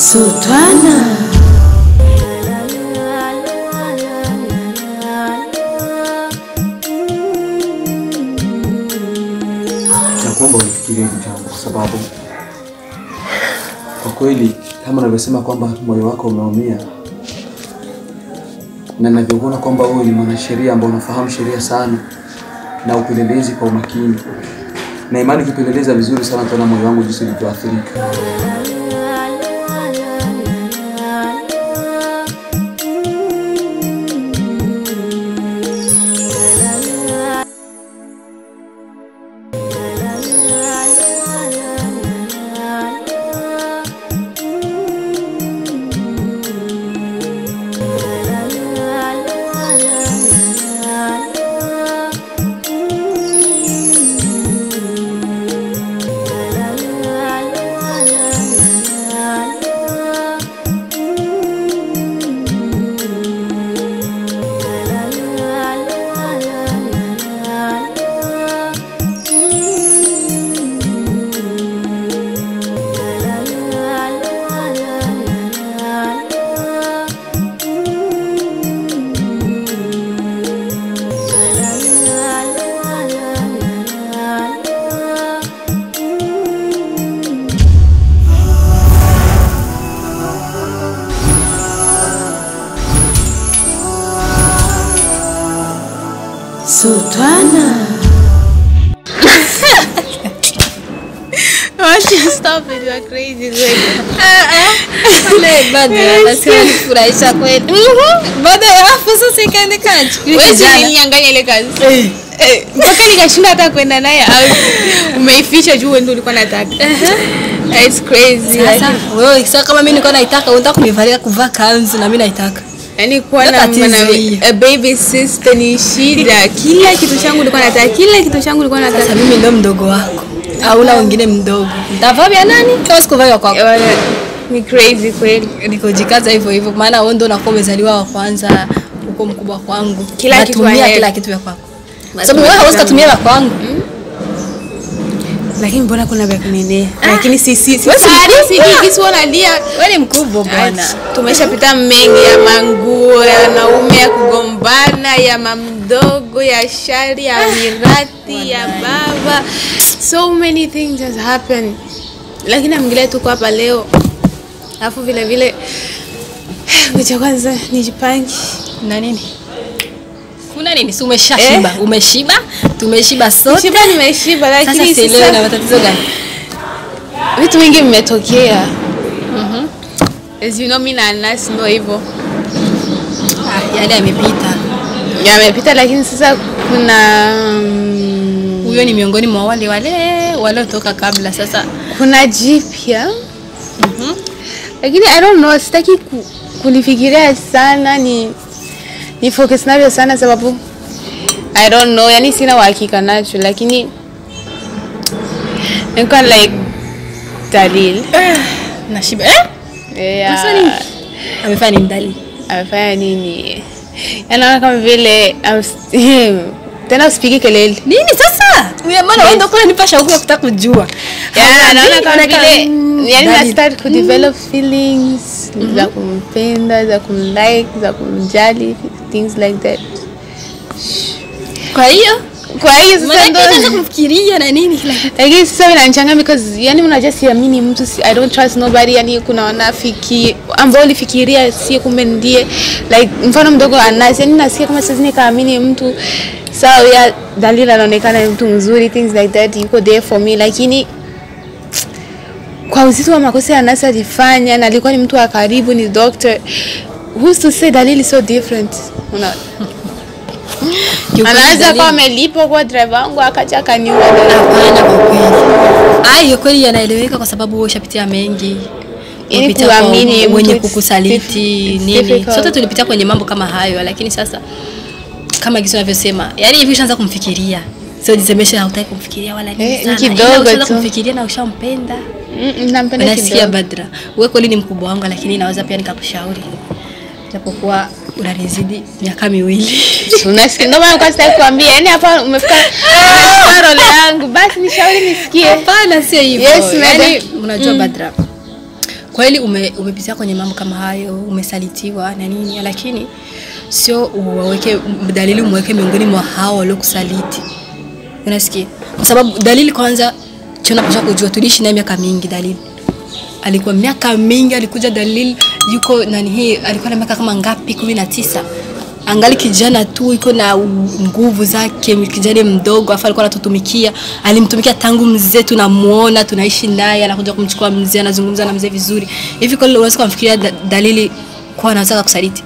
Sultana. Nakuomba unifikirie hili jambo kwa sababu kwa kweli kama unavyosema kwamba moyo wako umeumia na ninavyokuona kwamba wewe ni mwanasheria ambao unafahamu sheria sana na upelelezi kwa umakini, na imani ukipeleleza vizuri sana utaona moyo wangu jinsi ulivyoathirika. Sultana. Stop it, you are crazy. furahisha kweli baada ya hapo sasa ikaende kaji Wewe ninyang'anya ile kazi. Eh, mpaka nikashinda hata kwenda naye au umeificha juu wewe ndio ulikuwa unataka. It's crazy. sasa Like, wewe sasa kama mimi nilikuwa naitaka unataka kunivalia kuvaa kanzu na mimi naitaka Yaani kuwa Ndio na tatizo mwana hiyo. a baby sister ni shida. Kila kitu changu nilikuwa nataka, kila kitu changu nilikuwa sasa nataka. mimi ndo mdogo wako hauna wengine mdogo ntavaa vya nani kama sikuvaa vya kwako Eh, wala, Ni crazy kweli. nikojikaza hivyo hivyo maana wewe ndo unakuwa umezaliwa wa kwanza uko mkubwa kwangu Kila kitu Natumia ahead. kila kitu vya kwako sababu wewe hauwezi kutumia vya kwangu Lakini mbona kuna vya kunenea? Lakini si si si. Wewe si si mkubwa. hiki si unalia. wewe ni mkubwa bwana tumeshapita mengi ya manguo ya wanaume ya kugombana ya mamdogo ya shari ya mirati ya baba so many things has happened lakini amgilia tuko hapa leo alafu vile vile ngoja kwanza nijipange na nini kuna nini si umeshashiba umeshiba tumeshiba sote shiba nimeshiba sasa lakini sielewi na sasa matatizo gani vitu vingi vimetokea as you know mi na Anas ndo hivyo ah, yale yamepita yamepita lakini sasa kuna mm, huyo ni miongoni mwa wale wale waliotoka kabla sasa kuna jipya lakini I don't know, sitaki ku, kulifikiria sana ni ni focus navyo sana sababu I don't know, yani sina uhakika nacho, lakini niko like dalil nashiba eh? yeah. Unasema nini? amefanya nini dali amefanya nini? Yanaona kama vile I'm s- tena usipige kelele nini sasa Uya, maana wewe ndio kuna nipa shauku ya kutaka kujua Yeah, Hapa naona nini? kama Unakaa, vile mm, yani Dali. na start ku develop feelings za kumpenda za kumlike za kumjali things like that kwa hiyo kwa hiyo sasa maana ndo unaanza kumfikiria na nini kila kitu lakini sasa inanichanga because yani unajua siamini mtu si, I don't trust nobody yani kuna wanafiki ambao ulifikiria si kumbe ndiye like mfano mdogo Anas yani nasikia kama sasa nikaamini mtu sawa ya Dalila anaonekana ni mtu mzuri things like that yuko there for me lakini kwa uzito wa makosa ya Anas alifanya na alikuwa ni mtu wa karibu ni doctor who's to say Dalili so different una Kiukweli anaweza Dalili- kuwa amelipwa kwa driver wangu akaja akaniua hapana kwa kweli hayo kweli yanaeleweka kwa sababu wewe ushapitia mengi Yaani Umepita kwa kuamini mtu mwenye it's kukusaliti diff- it's nini difficult. sote tulipitia kwenye mambo kama hayo lakini sasa kama gisi unavyosema yani hivi ushaanza kumfikiria sio jisemeshe hautaki kumfikiria wala nini Eh, ni sana kidogo Ila ushaanza tu. kumfikiria na ushampenda Mm, nampenda unasikia kidogo. Badra, wewe kweli ni mkubwa wangu, lakini naweza pia nikakushauri, japokuwa unanizidi miaka miwili. Unasikia? Ndio maana nilikuwa sitaki kuambia. Yaani hapa umefika umefika role yangu. Basi nishauri nisikie. Hapana, sio hivyo. Yes, Yaani, madam. unajua Badra, kweli ume, umepitia kwenye mambo kama hayo, umesalitiwa na nini, lakini sio uwaweke dalili, umweke miongoni mwa hao waliokusaliti. Unasikia? Kwa sababu dalili kwanza, tunapaswa kujua, tuliishi naye miaka mingi. Dalili alikuwa miaka mingi, alikuja dalili yuko nani hii, alikuwa na miaka kama ngapi? kumi na tisa angali kijana tu iko na u- nguvu zake, kijana mdogo afa alikuwa anatutumikia, alimtumikia tangu mzee, tunamuona tunaishi naye, anakuja kumchukua mzee, anazungumza na mzee vizuri. Hivi kweli unaweza kumfikiria da, dalili kwa anataka kusaliti?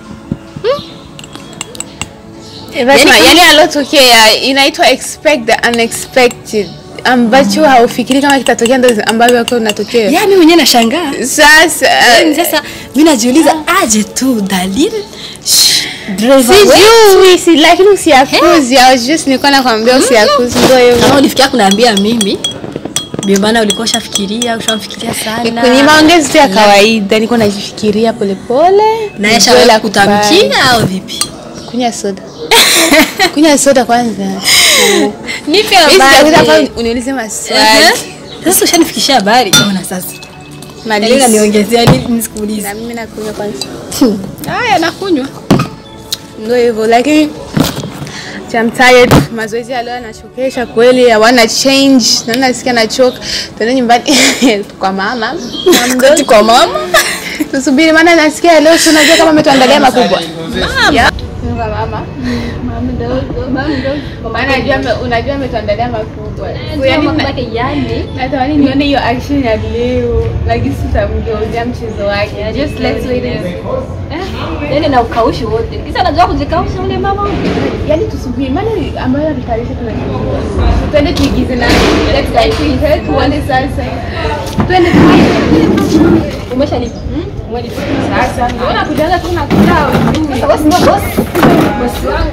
Fatima, Yani- yani alotokea inaitwa expect the unexpected ambacho haufikiri kama kitatokea ndo ambavyo kwa unatokea. Ya mimi mwenyewe nashangaa. Sasa Yaani sasa mimi najiuliza aje tu dalili Shh, driver wewe. sijui si lakini usiakuzi. I was just nilikuwa nakwambia usiakuzi ndio Kama hivyo. ulifikia kuniambia mimi ndio maana ulikuwa ushafikiria, ushamfikiria sana. Kwenye maongezi tu ya kawaida niko najifikiria polepole. na nijue yasha la kutamkia au vipi? kufanya. Kunywa soda. Kunywa soda kwanza. Nipe Hizi habari. hapa uniulize maswali. Ehe. Sasa ushanifikishia habari. Ona sasa. Dalili Maliza. naniongezea nini nisikuulize. Na mimi nakunywa kwanza. Haya nakunywa. Ndio hivyo lakini I'm tired. Mazoezi ya leo yanachokesha kweli, hawana change. Na nasikia nachoka. Tuende nyumbani kwa mama. Na mdogo kwa mama. Tusubiri maana nasikia leo si unajua kama ametuandalia makubwa. Ya. Kwa mama. Mama mdogo, mama mdogo. Maana najua ame- unajua ametuandalia makubwa. So, yani na- yani. natamani nione hiyo action ya leo. Lakini sitamgeuzia mchezo wake. Just let's wait and see. Yaani na ukaushi wote. Kisa anajua kujikausha ule mama. Yaani tusubiri maana ambayo alitayarisha tunajua. Twende tuigize na let's get prepared tuone sasa. Twende Umeshalipa. Umelipa. sasa. Mbona kujaza tu na kula Sasa wewe ndio boss. Boss wangu.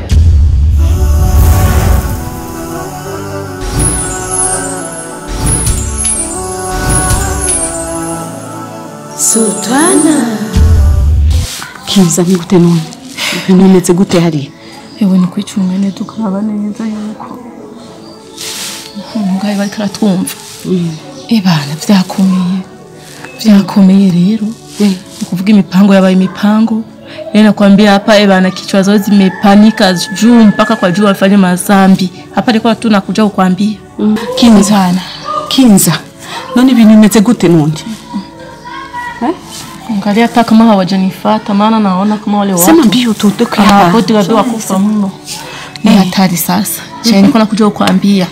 Sultana. kiza ni gute none ibintu bimeze gute hariya yewe ni kwicungane tukaraba neza yuko umugabo ariko aratwumva ebana vyakomeye vyakomeye rero ni kuvuga imipango yabaye imipango Yeye nakwambia hapa ebana kichwa zao zimepanika juu mpaka kwa juu wafanye mazambi hapa nilikuwa tu nakuja kukwambia kinza kinza none ibintu bimeze gute none angalia hata kama hawajanifata maana naona kama wale sema watu mbio tutoke Abakoti wadoa kufa mno. Ni hatari sasa. Cha niko nakuja kukwambia.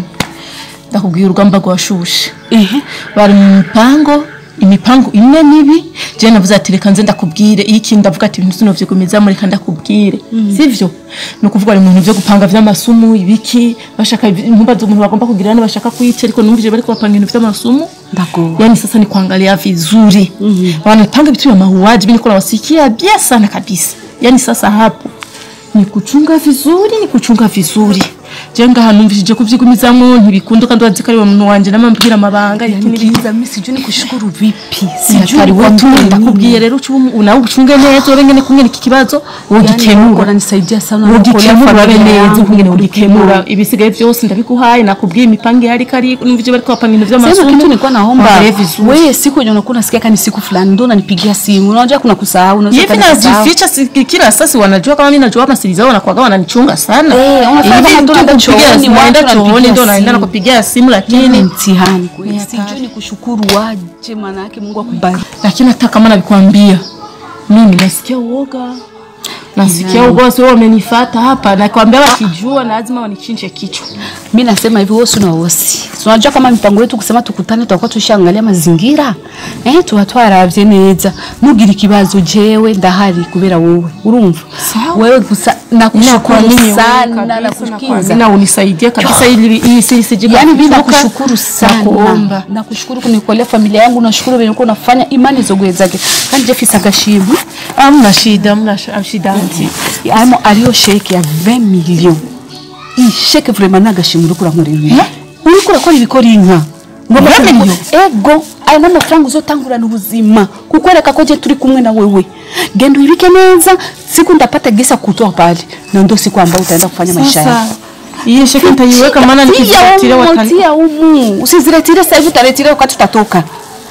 Ndakubwira urugamba rwashushe. ehe Bari mu mpango imipango imwe mibi je navuze ati reka nze ndakubwire iki ndavuga ati ibintu sino vyigumizamo reka ndakubwire sivyo ni ukuvuga ari mu byo gupanga vy'amasumu ibiki bashaka ntumbaza umuntu bagomba kugira ne bashaka kuyica ariko numvije bari kubapanga ibintu vy'amasumu ndago yani sasa ni kuangalia vizuri wanapanga vitu vya mauaji mimi niko nawasikia bia sana kabisa yani sasa hapo ni kuchunga vizuri ni kuchunga vizuri jenga hanumvishije kuvyigumizamo ntibikunda kandi wazikari wa muntu wanje namambwira amabanga yani yakini kinza mimi sijui ni kushukuru vipi sijui sijui watu ndakubwiye rero ucu unawe ucunge neza urengene kungene iki kibazo ugikemura nisaidia sana ugikemura urabe neza ukungene ugikemura ibisigaye byose ndabikuhaye nakubwiye imipango ihari kari numvije bari kubapanga ibintu Sema vy'amasumu kitu nilikuwa naomba Waangalie vizuri. wewe siku yenye unakuwa unasikia kani siku fulani ndio unanipigia simu unajua kuna kusahau unaweza hivi ukanisahau. najificha si- kila sasa wanajua kama mimi najua masiri zao wanakuwaga wananichunga sana Eh, unafanya Hivi kama tu tunaenda kupigia chooni, simu, watu naenda wananipigia chooni ndo naenda simu. nakupigia simu Yaani lakini ni mtihani kweli Ni hatari. sijui ni kushukuru waje maana yake Mungu akubariki lakini hata kama navikwambia mimi nasikia uoga nasikia uoga wasi wamenifuata hapa nakwambia wakijua lazima wanichinje kichwa mi nasema hivi wosi na wosi tunajua kama mipango yetu kusema tukutane tutakuwa tushaangalia mazingira eh tuba twaravye neza nugira ikibazo jewe ndahari kubera wowe urumva wewe gusa nakushukuru sana nakushukuru na unisaidia kabisa ili hii si sije yani mimi kufuka, nakushukuru sana nakuomba nakushukuru kunikolea familia yangu nashukuru venye uko unafanya imani zogwezake kandi jefise agashimwe amna shida amna sh- shida anti amo ariyo sheke ya 20 million iyi sheke vraiment nagashimwe uriko urankorera uriko urakora ibikora inka ngomba 20 million? ego ayo n'amafaranga uzotangurana ubuzima kukwereka ko je turi kumwe na wewe genda uibike neza siku ndapata gesa kutoa pale na ndo siku ambayo utaenda kufanya maisha yako sasa hii sheke nitaiweka maana Tia nikiziretire umu, watani tia umu usiziretire sasa hivi utaretire wakati utatoka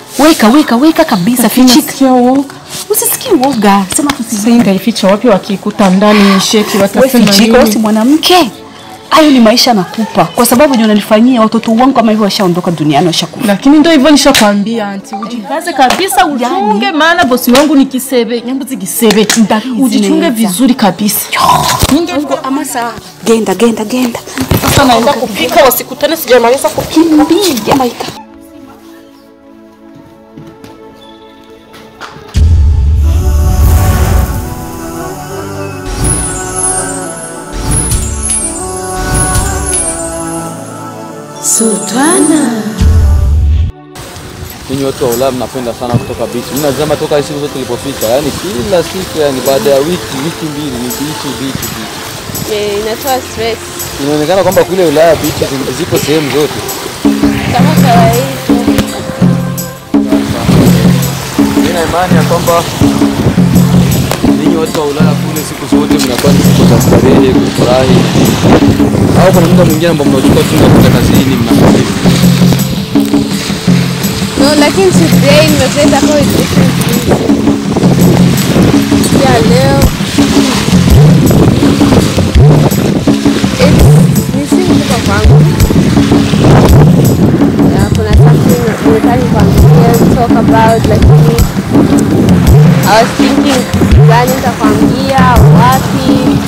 weka weka weka kabisa fichika Nasikia woga. usisikie woga sema tu Sasa hii nitaificha wapi wakikuta ndani sheki wewe watasema fichika wewe si nini? mwanamke hayo ni maisha nakupa kwa sababu ndio unanifanyia watoto wangu kama hivyo washaondoka duniani washakufa Lakini ndio hivyo nishakwambia anti, ujivaze kabisa, uchunge, maana bosi wangu ni kisebe, nyambuzi kisebe, Ndabizi ujichunge neza. vizuri kabisa. Ubwo ama sawa genda genda genda Sasa naenda kupika, wasikutane sijamaliza kupika. kimbia maika Sultana. Ninyi watu wa Ulaya mnapenda sana kutoka beach. Mimi nasema toka siku zote tulipofika, yani kila siku, yani baada ya wiki wiki mbili ni beach beach beach. Eh, inatoa stress Inaonekana kwamba kule Ulaya beach zi- zipo sehemu zote. kama kawaida. Nina imani ya kwamba ninyi watu wa Ulaya kule siku zote mnakuwa ni siku za starehe, kufurahi. Au kuna muda mwingine ambao mnachukua tu mnakwenda kazini mnafanya No, lakini today nimependa kwa different reason. Yeah, leo it's ni siku kutoka kwangu. Yeah, kuna something nilitaka kuambia talk about lakini I was thinking gani nitakwambia wapi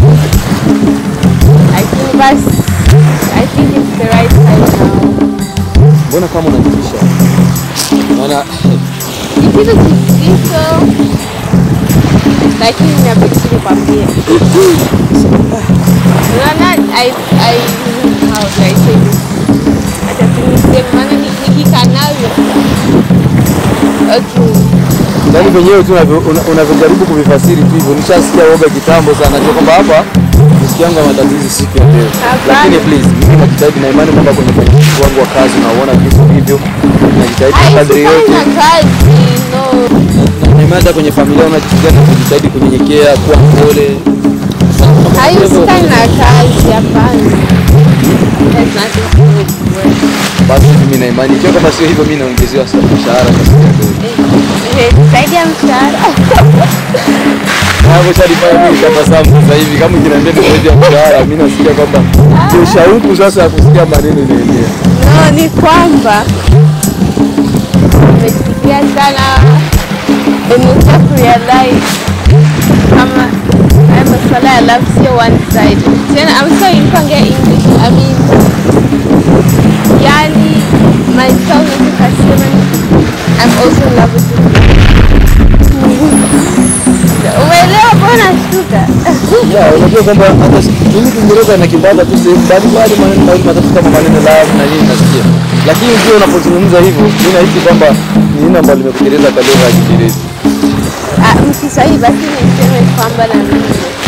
lakini basi I think it's the right time now. Mbona kama unajitisha? Naona Ni kitu kizito, lakini inabidi nikwambie. Unaona, I I how do I say this? Acha tu niseme, maana ni- nikikaa navyo okay. Yaani venyewe tu unavyo- una- unavyojaribu kuvifasiri tu hivyo, nishasikia woga kitambo sana, najua kwamba hapa rafiki yangu amatatizi siku ya leo, Hapana. lakini please, mimi najitahidi na imani kwamba kwenye ufanisi wangu wa kazi unaona jinsi ulivyo, najitahidi kwa kadri yote, Haifanya kazi, no. na imani hata kwenye familia unajisikia na kujitahidi kunyenyekea, kuwa mpole. Haihusikani na kazi, hapana. There's nothing to do with work. Basi mimi na imani ikiwa kama sio hivyo, mimi naongezewa sa- mshahara kwa siku ya leo. Eh, zaidi ya mshahara. Hapo shalifanya mimi tabasamu sasa hivi, kama ukiniambia ni zaidi ya mshahara, mimi nasikia kwamba ndio shauku sasa ya kusikia maneno inaendelea. No, ni kwamba nimefikiria sana nimekuja kurealize kama haya masuala ya love sio one side. Tena I'm sorry nipange English. I mean yani myself nikasema I'm also in love with you. Umeelewa mbona shtuka? Ya, unajua kwamba hata mimi Kiingereza na Kibaga tu sehemu mbalimbali maneno mawili matatu kama maneno love na nini nasikia. Lakini pia unapozungumza hivyo, mimi nahisi kwamba ni neno ambalo limekuteleza kwa lugha ya Kiingereza. Ah, Mkiswahili basi niseme kwamba na mimi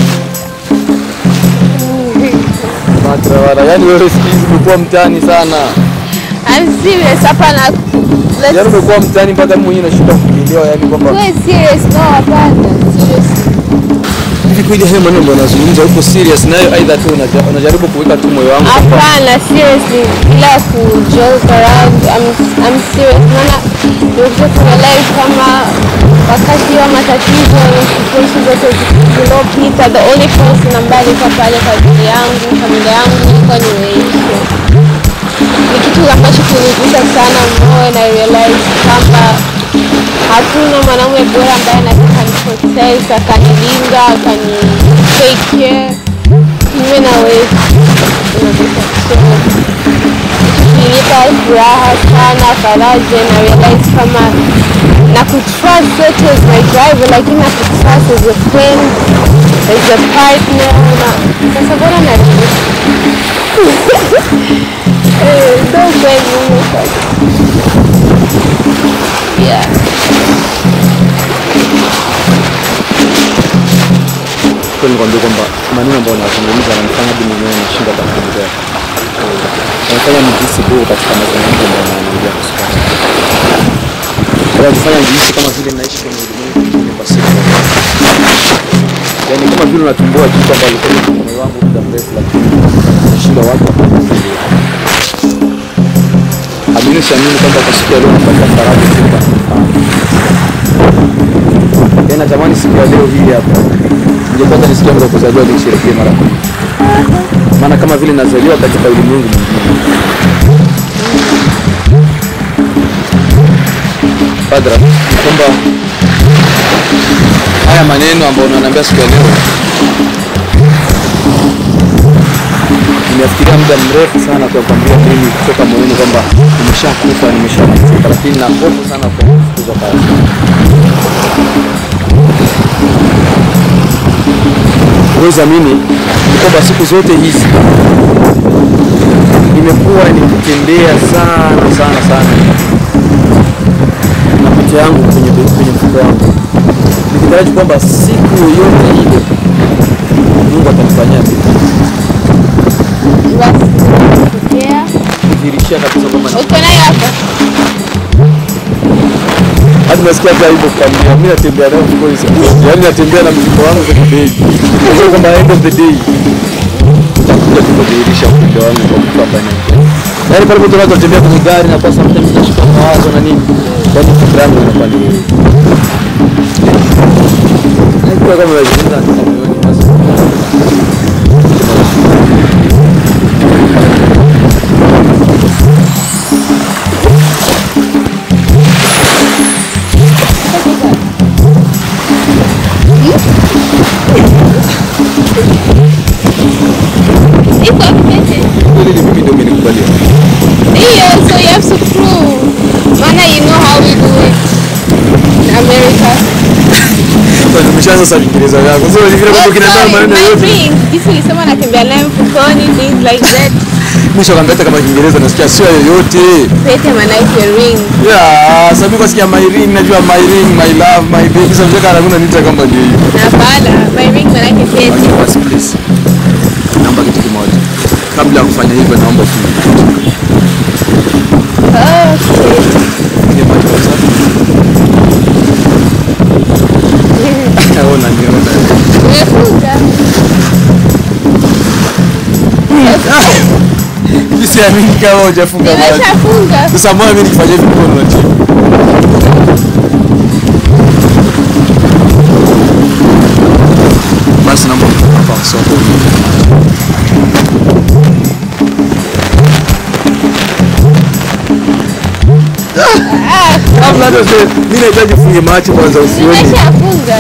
Matra wala, yani wewe siku hizi umekuwa mtani sana. I'm serious hapa na Yaani let's umekuwa mtani mpaka mimi mwenyewe nashinda kukuelewa, yani kwamba go serious no hapana serious hivi kweli hayo maneno ambayo unazungumza uko serious nayo, aidha tu unaja- unajaribu kuweka tu moyo wangu kwamba hapana seriously bila ku joke around I'm, I'm serious maana nimekuja kurealize kama wakati wa matatizo situation zote zilizopita the only person ambaye alikuwa pale kwa ajili yangu familia yangu ilikuwa ni Weisho ni kitu ambacho kiligusa sana moyo na realize kwamba hakuna mwanaume bora ambaye anaweza kaniprotect akanilinda akani take care kinyume na wewe unagusa so ilinipa furaha sana faraja na realize kama na kutrust zote as my driver lakini na kutrust as a friend as a partner na sasa bora na Eh, ndo kweli huyo sasa yeah kweli nikwambia kwamba maneno ambayo unazungumza yananifanya hadi mwenyewe nashinda hata kuongea. Yanafanya nijihisi bora katika mazungumzo ambayo naongea kuhusu kazi. Yananifanya nijihisi kama vile naishi kwenye ulimwengu mwingine kwa siku. Yaani kama vile unatumbua jitu ambalo lilikuwa kwenye moyo wangu muda mrefu lakini nashinda watu wakakufikiria. Amini siamini kwamba kwa siku ya leo napata faraja tena. Tena natamani siku ya leo hii hapa. Ningepata nisikia muda wa kuzaliwa nisherekee mara moja. Maana kama vile nazaliwa katika ulimwengu mwingine. Padra, ni kwamba haya maneno ambayo unaniambia siku ya leo nimefikiria muda mrefu sana kwa kwambia mimi kutoka moyoni kwamba nimeshakufa nimeshamalizika, lakini na hofu sana kwa kufukuzwa kazi. Huwezi amini ni kwamba siku zote hizi nimekuwa nikitembea sana sana sana na picha yangu kwenye kwenye mfuko wangu nikitaraji kwamba siku yoyote ile Mungu atanifanyia kitu Wasitokea. kudhihirishia kabisa kwamba na- Uko nayo hapa? hadi nasikia hata hivyo kukwambia mimi natembea nayo mfukoni siku zote yaani natembea na mzigo wangu za kibegi unajua kwamba end of the day utakuja tu kudhihirisha upendo wangu kwa kufa hapa nje yaani pale mtu anaweza kutembea kwenye gari na kwa sometimes nashika mawazo na nini yaani fikra yangu inakuwa ni wewe haikuwa kama unazungumza katika moyoni basi Iko updated. kweli ni mimi ndio umenikubalia Hiyo, so you have to prove. Maana you know how we do it in America. Sasa nimeshaanza sasa Kiingereza yangu sio ni vile kwamba Oh, kinaenda sorry, maneno my yote ring. Jinsi ulisema natembea naye mfukoni, things like that. mwisho kwambia hata kama Kiingereza nasikia sio yoyote Pete manake ring. Yeah, sababu kwa sikia my ring, najua my ring, my love, my baby. Sasa mjaka anakuna nita kama ndio hiyo. Hapana, my ring manake pete. Basi please. Naomba kitu kimoja. Kabla ya kufanya hivyo naomba tu. Okay. Ni maji kwa sababu. Naona niona. Umefunga. Mimi siamini kama hujafunga maji. Nimeshafunga. Sasa mbona mimi nikifanya hivi mkono unatia? Basi naomba hapa soko. Kabla hata sasa mimi nahitaji ufunge macho kwanza usione. Nimeshafunga.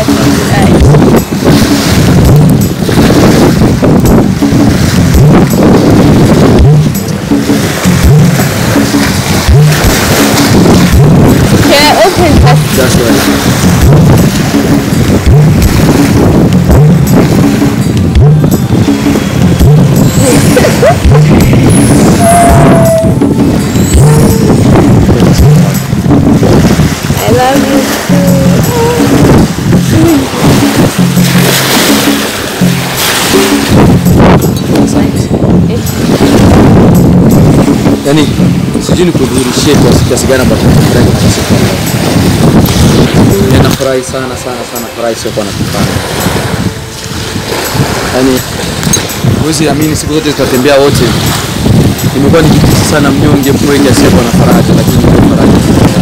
Can I open first? That's right. I love you too. Yaani sijui nikudhihirishie kwa kiasi gani ambacho nakihitaji kwa siku ya leo. Ninafurahi sana sana sana furahi sio kwa nakifanya. Yaani huwezi amini siku zote tutatembea wote. Nimekuwa nikihisi sana mnyonge mpweke asiyekuwa na faraja lakini ndio faraja.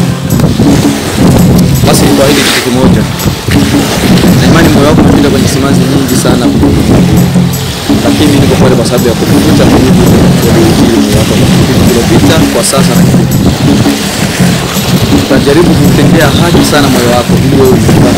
Basi nikuahidi kitu kimoja. Na imani moyo wako umepita kwenye simanzi nyingi sana lakini mimi niko pale kwa sababu ya kukuvuta mwenyewe uliohubiri moyo wako kwa kipindi kilichopita, kwa sasa na kipindi. Utajaribu kutendea haki sana moyo wako ili wewe uipate